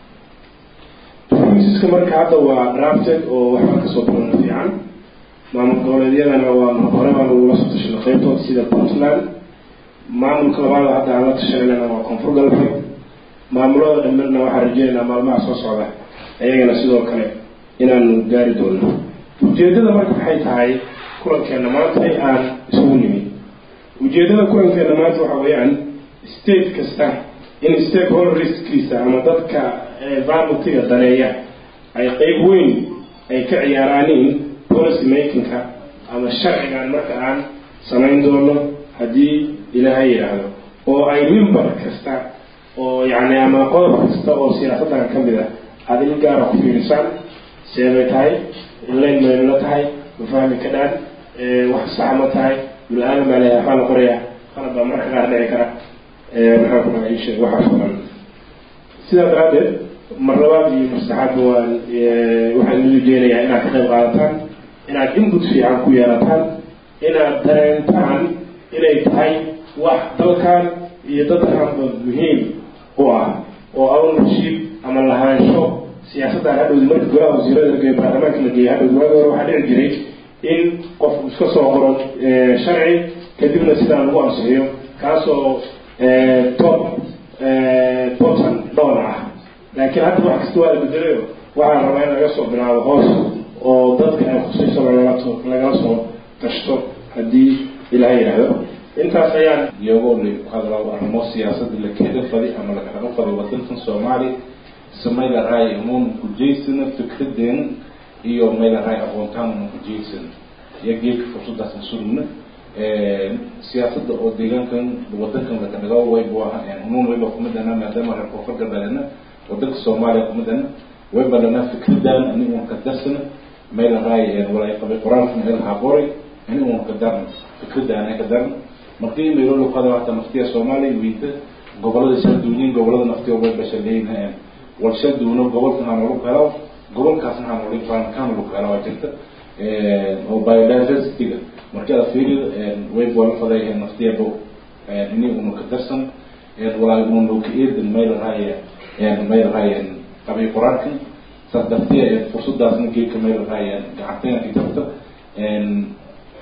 misaska marka hadda waa drafted oo waxba kasoo bilowna fiican maamul goboleedyadana waa hore baan ugula soo tashanay qaybtood sida puntland maamulka labaada hadda aan la tashanayna waa koonfur galbeed maamulada dhammerna waxaan rajeynaynaa maalmaha soo socda ayagana sidoo kale inaanu gaari doono ujeedada marka waxay tahay kulankeena maanta aan isugu nimid ujeedada kulankeena maanta waxa weeyaan state kasta in stakeholderskiisa ama dadka environmentiga daneeya ay qeyb weyn ay ka ciyaaraaniin policy makingka ama sharcigan marka aan samayn doono haddii ilaahay yidhaahdo oo ay member kasta oo yacni ama qodob kasta oo siyaasaddan ka mid ah aada il gaara ku fiirisaan seebay tahay inlayn maynula tahay ma fahmi ka dhaan wax sax ma tahay bulu-aadam baa leeyahay waxaa la qorayaa qalab baa marka qaar dhici kara maxaan ku dhahay isheeg waxaas oo dhan sidaa daraaddeed mar labaad iyo mastaxaadba waan waxaan idin rajeynayaa inaad ka qayb qaadataan inaad input fiican ku yeelataan inaad dareentaan inay tahay wax dalkan iyo dadkanba muhiim u ah oo ownership ama lahaansho siyaasaddan hadhowdi marka golaha wasiirada lageeyo baarlamaanka la geeyo hadhowdi waagi hore waxaa dhici jiray in qof iska soo qoro sharci kadibna sidaa lagu ansixiyo kaasoo top bottom down ah laakiin hadda wax kasta waa la bedelayo waxaa rabaa in laga soo bilaabo hoos oo dadka ay khusayso lagala lagala soo tashto haddii ilaha yidhaahdo intaas ayaan iyagoo la hadlaa arrimo siyaasadda la kaga fadi ama la kaga fado wadankan soomaaliya samayla raay umuun kujeysana fikradeena iyo mayla raay aqoontaan una kujeysana iyo geedka fursadaas surugna siyaasadda oo deegaankan wadankan lakanaga waybu aha umuun wayba kumidana maadaama reer koonfur galbeedna wadanka soomaaliya kumidana wayba lana fikradan ani uun ka darsana mayla raay walay qabay qoraalkan elhaa qoray ani uun ka darna fikradan ka darna markii meelo qada hata naftiya soomaaliya wiinta gobolada shaduuniin gobolada naftiya way bashaleeyeen wal shaduuno gobolkan aan ugu helo gobolkaasna aan ugu faankaan ugu helo jirta oo biodiversity-ga markii aad fiiriyo way bolan fadayeen naftiya bo ini unu ka darsan walaa unu ka eedan meel raaya meel raaya qabay quraankan saas dartiya fursadaasna geedka meel raaya gacanteena ka jirta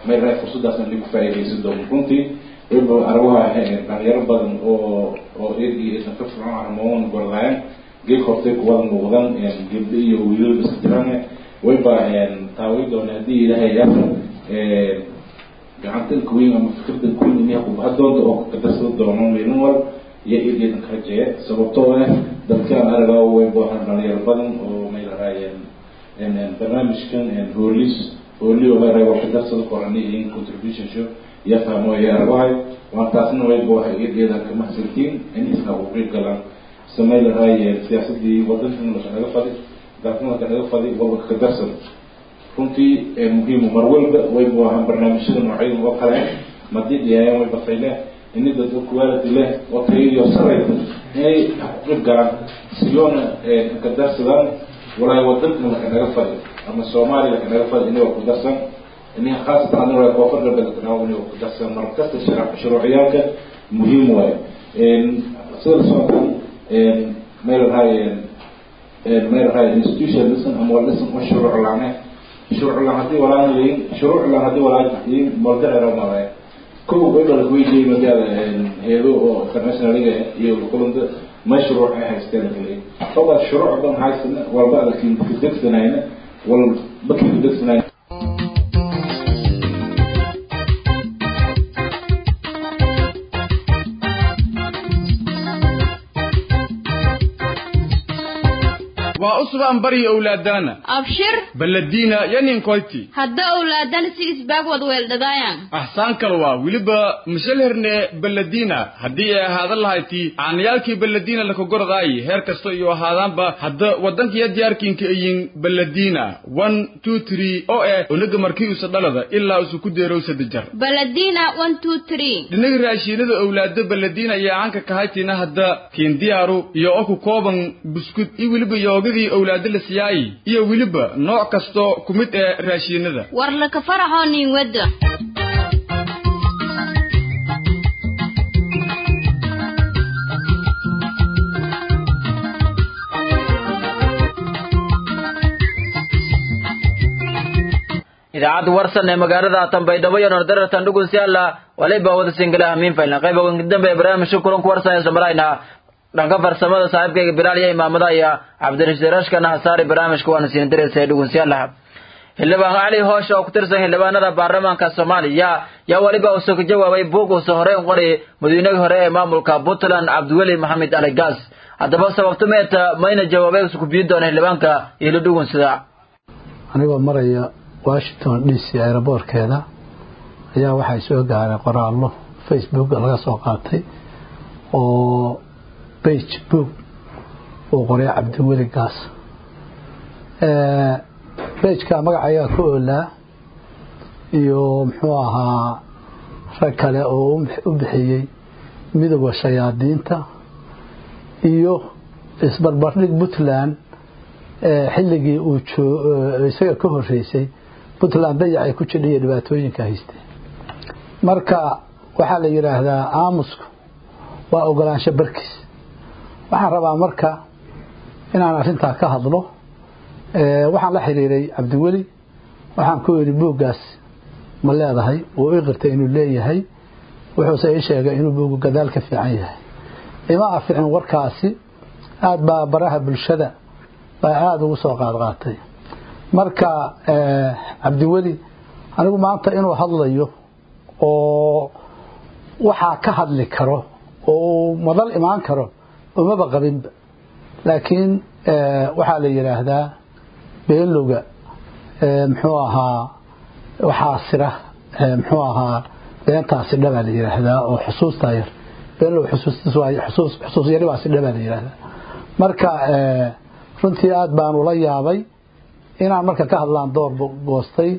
may rahay fursadaasna lagu faa'iidaysan doono runtii wayba arabaha dhalinyaro badan oo oo eed iyo eedan ka fircoon armoon gordaayan geeg hortay kuwada muuqdan gabdho iyo wiilal iska jiraan wayba taaway doona haddii ilaahay yaasa gacanta kuweyn ama fikirda kuweyn inay kubaha doonta oo kadarsada doono meelin wal iyo eed eedan ka rajeeya sababtoo ah dalkaan aragaa wayba dhalinyaro badan oo may lahaayeen barnaamijkan hoolis hooli oo may rahay wax kadarsada qorani iyo contribution show iyo fahmo iyo arabahay waan taasna wayba waxay eed eedan ka mahadsantiin inaysan ugu qeyb galaan samay lahaayeen siyaasadii wadankan laka naga fadi dalkan laka naga fadi walba ka darsan runtii muhiimu mar walba wayba ahaan barnaamijyada noocyada oo kale madii dhiyaayaan way bafayleen ini dad quality leh oo tayadiyo saraysa inay ku qeyb galaan siyoona ka darsadaan walaahi wadankan laka naga fadi ama soomaaliya laka naga fadi inay waa ku darsan ini khaasatan adina waa koonfur galbeed laka naga inay waa ku darsan mar kasta shuruuciyaalka muhiim waaye sida socotan may lahaayeen may lahaayeen institution lisan ama walisan oo shuruuc laane shuruuc laan haddii walaan leyin shuruuc laan haddii walaan yiin moldacera malaye kow wayba lakuweydiiyey magaada heedo oo internationaliga iyo kulanta ma shuruuc ay haysteen lakaleey oba shuruuc dan haysana walba adalkin kadegsanayna wal bakin kadegsanayna waa usbaan bari owlaadana abshir baladiina yanin koyti hadda owlaadana si isbaag wad weeldhadaayan axsaan kale waa weliba mishalherne baladiina haddii ay ahaadan lahayti caanayaalkii baladiina lakagordaayi heer kasta iyo ahaadaanba hadda wadankiya diyaarkiinka ayin baladiina one two three oo eh onaga markii usa dhalada ilaa usu ku deerow sadajar baladiina one two three dhinaga raashiinada owlaado baladiina ayaa caanka kahaytina hadda kiin diyaaru iyo oo ku kooban buskud iyo weliba yoogadii owlaado la siyaayi iyo weliba nooc kasto ku mid ee raashiinada war laka faraxoo nin wadda idaacadda warsan ee magaalada tanbaydhabo iyo nordaratan dhugunsiyaala waliba wada singalaha miinfayna qayba dambe ee barnaamijka kulanku warsan ee somarayna dhanka farsamada saaxiibkayga bilaal iyo imaamada iyo cabdirashiid rashkana hasaari barnaamijka waana siin diraysa dhugunsiyaalaha xildhibaan cali hoosha oo ku tirsan xildhibaanada baarlamaanka soomaaliya yaa weliba uusoo ka jawaabay buug uusa horey u qori madaweynihii hore ee maamulka puntland cabdiweli maxamed ali gaas haddaba sababto meeta mayna jawaabay usa ku biyin doona xildhibaanka iyo la dhugunsada anigoo maraya washington d c aeroboorkeeda ayaa waxay soo gaaray qoraallo facebook laga soo qaatay oo bage book uu qoray cabdiweli gaas bejka magac ayaa ku oolaa iyo muxuu ahaa rag kale oo u bixiyey midowda shayaadiinta iyo isbarbardhig puntland xilligii uu isaga ka horeysay puntland dayac ay ku jidhay iyo dhibaatooyinka haystee marka waxaa la yidhaahdaa aamusku waa ogolaansho barkiis waxaan rabaa marka inaan arrintaa ka hadlo waxaan la xiriiray cabdiweli waxaan ku yidhi buuggaas ma leedahay wuu ii qirtay inuu leeyahay wuxuuse ii sheegay inuu buuggu gadaal ka fiican yahay ima aficin warkaasi aada baa baraha bulshada baa aada ugu soo qaadqaatay marka cabdiweli anigu maanta inuu hadlayo oo waxaa ka hadli karo oo uu madal imaan karo umaba qabinba laakiin waxaa la yidhaahdaa beenlowga muxuu ahaa waxaa sira muxuu ahaa beentaasi dhabaa la yidhaahdaa oo xusuustaa yar beenlow xusuustis waay xusuus xusuus yari baa si dhabaa la yidhaahdaa marka runtii aada baan ula yaabay inaan marka ka hadlaan door goostay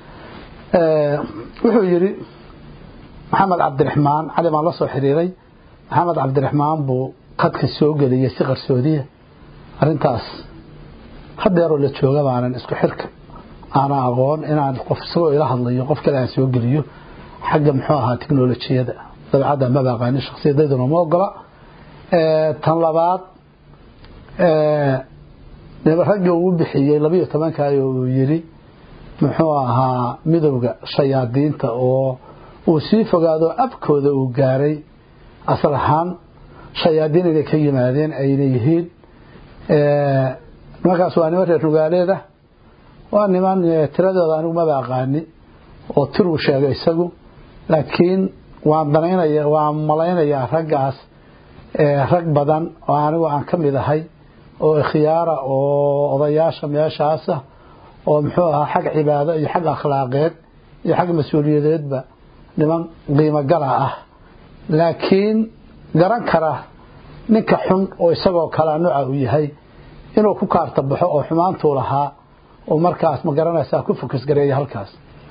wuxuu yidhi maxamed cabdiraxmaan cali baan la soo xiriiray maxamed cabdiraxmaan buu qadka soo geliyey si qarsoodiya arrintaas hadeeroo la jooga baanan isku xirka aanan aqoon inaan qof isagoo ila hadlayo qof kale aan soo geliyo xagga muxuu ahaa tiknolojiyada dabcadda maba aqaanin shaksiyadayduna ma ogola tan labaad ragga uu bixiyey labiyo tobankaay uu yidhi muxuu ahaa midowda shayaadiinta oo uu sii fogaado abkooda uu gaaray asal ahaan shayaadiin inay ka yimaadeen ayna yihiin nimankaas waa niman reer nugaaleeda waa niman tiradooda anigu maba aqaani oo tiruu sheegay isagu laakiin waan danaynaya waan malaynayaa raggaas rag badan oo anigu aan ka mid ahay oo ikhyaara oo odayaasha meeshaasa oo muxuu ahaa xag cibaado iyo xag akhlaaqeed iyo xag mas-uuliyadeedba niman qiimo gala ah laakiin garan kara ninka xun oo isagoo kalea nooca uu yahay inuu ku kaarta baxo oo xumaantuu lahaa oo markaas ma garanaysaa ku fokus gareeya halkaas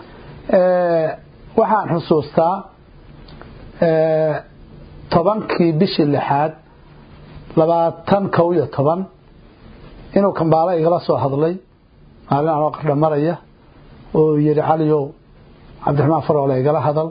waxaan xusuustaa tobankii bishii lixaad labaatan kow iyo toban inuu kambaalo igala soo hadlay maalin anoo qardha maraya oo yidhi caliyow cabdiraxmaan faroole igala hadal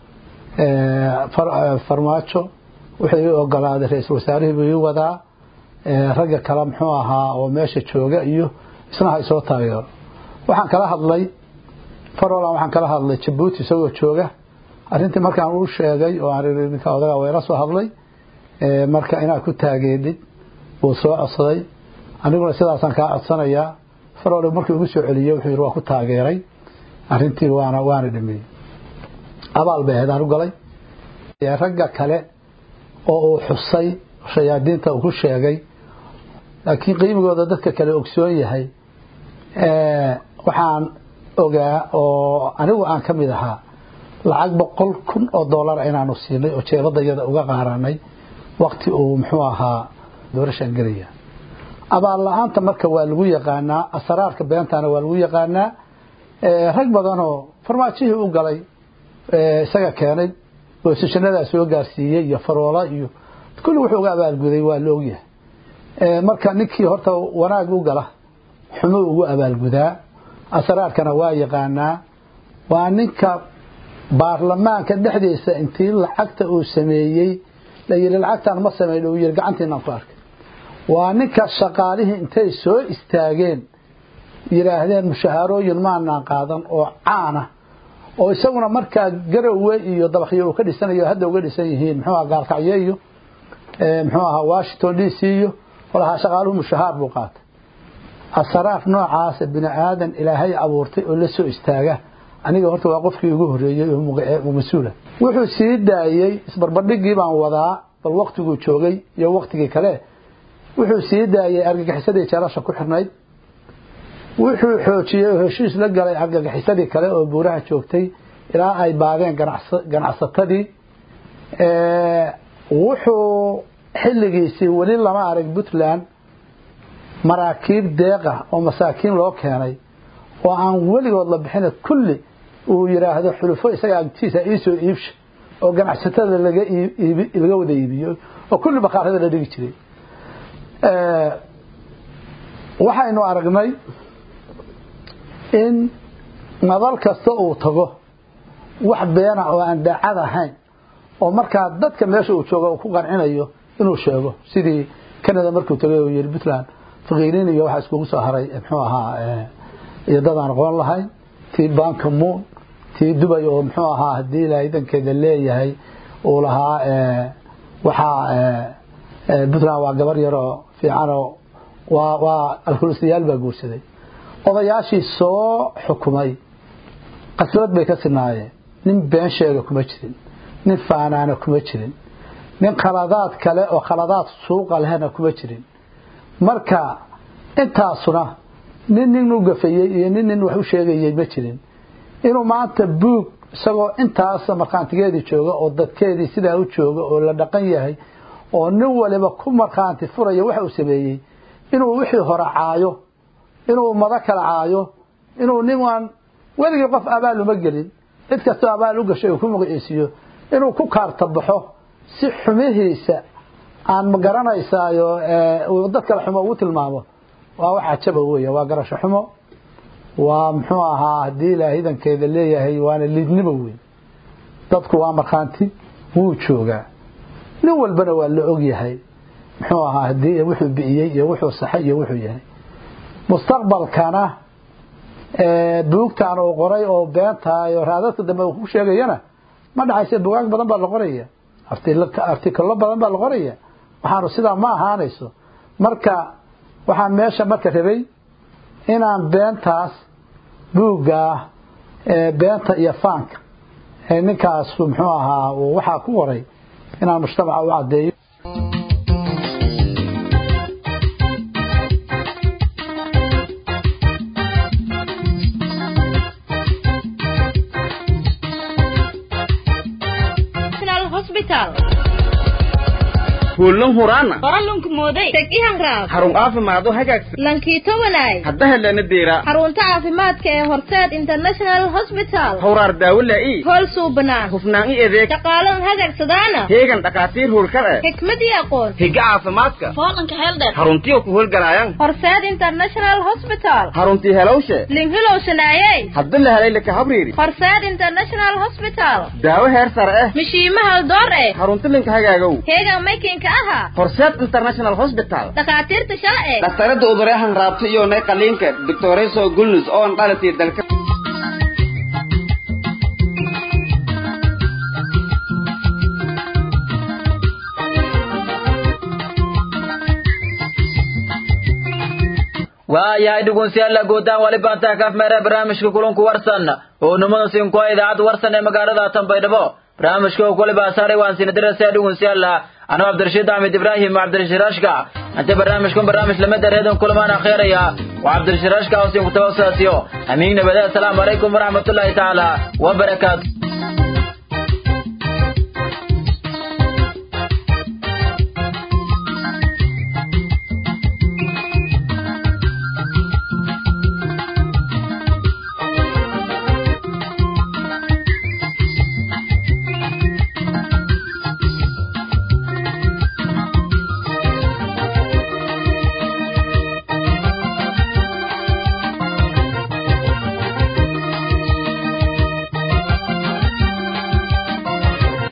farmaajo wuxuu ii ogolaaday ra-iisul wasaarihii buu ii wadaa ragga kale muxuu ahaa oo meesha jooga iyo isna ha isoo taageero waxaan kala hadlay farolan waxaan kala hadlay jabuuti isagoo jooga arrintii markaan uu sheegay oo aan ii ninka odaga wayla soo hadlay marka inaad ku taageedid wuu soo codsaday aniguna sidaasaan kaa codsanayaa farole markii ugu soo celiyey wuxuu yidhi waa ku taageeray arrintii waana waana dhameeyey abaal bay ahayd aan u galay ragga kale oo uu xusay shayaadiinta uu ku sheegay laakiin qiimigooda dadka kale ogsoon yahay waxaan ogaa oo anigu aan ka mid ahaa lacag boqol kun oo dollar inaanu siinay oo jeebadayada uga qaaranay wakti uu muxuu ahaa doorashaan gelaya abaal la-aanta marka waa lagu yaqaanaa asraarka beentana waa lagu yaqaanaa rag badanoo farmaajihii u galay isaga keenay boosashanadaa soo gaarsiiyey iyo faroola iyo kulli wuxuu uga abaalguday waa la ogyahay marka ninkii horta wanaag u gala xumuu ugu abaalgudaa asraarkana waa yaqaanaa waa ninka baarlamaanka dhexdiisa intii lacagta uu sameeyey la yidhi lacagtaan ma sameyn uu yidhi gacantiinaan ku arkay waa ninka shaqaalihii intay soo istaageen yidhaahdeen mushahaarooyin maanaan qaadan oo caana oo isaguna markaa garowe iyo dabakyo uu ka dhisanayo hadda uga dhisan yihiin muxuu aha gaalkacyo iyo muxuu ahaa washington d c iyo walahaa shaqaaluhu mushahaar buu qaatay asraar noocaasa bini aadan ilaahay abuurtay oo la soo istaaga aniga horta waa qofkii ugu horeeyey oo mas-uula wuxuu sii daayey isbarbardhigii baan wadaa bal waktiguu joogay iyo waktigii kale wuxuu sii daayey argagixisadii jeelasha ku xirnayd wuxuu xoojiyey oo heshiis la galay argagixisadii kale oo buuraha joogtay ilaa ay baadeen ganacsatadii wuxuu xilligiisii weli lama arag puntland maraakiib deeqa oo masaakiin loo keenay oo aan weligood la bixina kulli uu yidhaahdo xulufo isaga agtiisa iisoo iibsha oo ganacsatada laga laga wada iibiyo oo kulli bakaarada la dhigi jiray waxaynu aragnay in madal kasta uu tago wax beena oo aan daacad ahayn oo markaa dadka meesha uu joogo uu ku qancinayo inuu sheego sidii canada markuu tagay uu yidhi puntland faqiiriin iyo waxaa iskugu soo haray muxuu ahaa iyo dadaan aqoon lahayn tii banka moon tii dubay oo muxuu ahaa haddii ilaahay dankeeda leeyahay uu lahaa waxaa puntland waa gabar yaroo fiicanoo waa waa alkulistayaal baa guursaday odayaashii soo xukumay qasbad bay ka sinaayeen nin been sheega kuma jirin nin faanaana kuma jirin nin khaladaad kale oo khaladaad suuqa lehna kuma jirin marka intaasuna nin nin u gafayey iyo nin nin wax u sheegayey ma jirin inuu maanta buug isagoo intaas markhaantigeedii jooga oo dadkeedii sidaa u jooga oo la dhaqan yahay oo nin waliba ku markhaanti furaya waxa uu sameeyey inuu wixii hore caayo inuu ummado kala caayo inuu ninaan weligii qof abaal uma gelin cid kastoo abaal u gashay uu ku magaciisiiyo inuu ku kaarta baxo si xumihiisa aan ma garanaysaayo uu dad kale xumo ugu tilmaamo waa wax cajaba weya waa garasho xumo waa muxuu ahaa haddii ilaahay idankeeda leeyahay waana liidnimo weyn dadku waa markhaanti wuu joogaa nin walbana waa la og yahay muxuu ahaa haddii wuxuu bi'iyey iyo wuxuu saxay iyo wuxuu yahay mustaqbalkana buugtan uu qoray oo beenta iyo raadadka dambe uu ku sheegayana ma dhacayse bugaag badan baa la qoraya artikalo badan baa la qoraya waxaanu sidaa ma ahaanayso marka waxaan meesha marka rabay inaan beentaas buuggaa beenta iyo faanka ninkaas muxuu ahaa waxaa ku qoray inaan mujtamaca u caddeeyo kuulan huraana qoralunku mooday teg ihanraab xarun caafimaad oo hagaagsan lankiito wanaay hadda helana deera xarunta caafimaadka ee horseed international hospital hawraar daawo laa'i hool suubanaan hufnaan i adeeg shaqaalan hagagsadaana heegan dhakhaatiir hurkar eh xikmad iyo aqoon higa caafimaadka foolanka heeldheer xaruntiyo ku howlgalaayaan horseed international hospital xaruntii helowshe linghilowsanaayey hadda la helay laka habriiri horseed international hospital daawo heer sare eh mishiima haldoor eh xarunti linka hagaagow heegan maykinka aha horseed international hospital dhakhaatiirta sharci dhaktarada uduryahan raabta iyo nay qaliinka doctoreso gulnus oo an dhalatay dalka waayahay dhegeystayaal guutaan wali baantaa kaaf meera barnaamijka kulanku warsan oo numada siinko idaacadda warsan ee magaalada Tanbaydhabo barnaamijka oo kule baasaaray waan siin diraysaa dhegeystayaal anoo Cabdirashiid Ahmed Ibrahim Cabdirashiid Rashka anta barnaamijkan barnaamij lama dareedan kulamaan akhiiraya waa Cabdirashiid Rashka oo siin ku tawaasasiyo amiin nabada assalaamu calaykum waraxmatullaahi taala wa barakaatuh